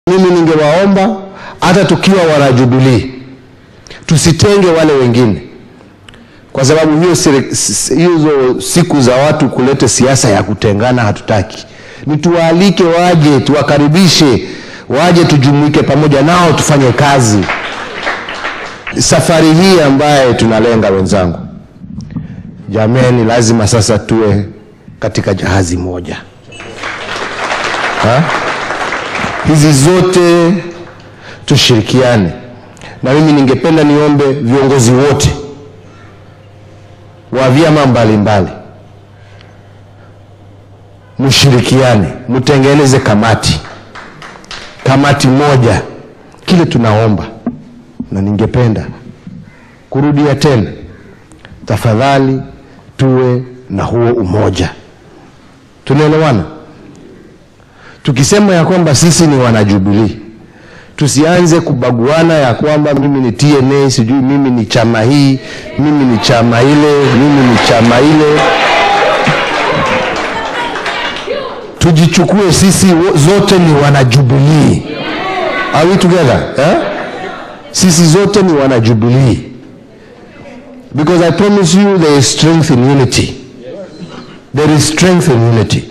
Mimi ningewaomba hata tukiwa wanajubilii tusitenge wale wengine, kwa sababu hiyo siri- s- hizo siku za watu kuleta siasa ya kutengana hatutaki. Ni tuwaalike waje, tuwakaribishe waje, tujumuike pamoja nao, tufanye kazi. Safari hii ambaye tunalenga wenzangu, jameni, lazima sasa tuwe katika jahazi moja ha? hizi zote tushirikiane, na mimi ningependa niombe viongozi wote wa vyama mbalimbali mshirikiane, mtengeneze kamati, kamati moja. Kile tunaomba na ningependa kurudia tena, tafadhali tuwe na huo umoja. Tunaelewana? tukisema ya kwamba sisi ni wanajubilii tusianze kubaguana ya kwamba mimi ni TNA, sijui mimi ni chama hii, mimi ni chama ile, mimi ni chama ile. Tujichukue sisi wo- zote ni wanajubilii. Are we together? Eh? Sisi zote ni wanajubilii. Because I promise you there is strength in unity. There is strength in unity.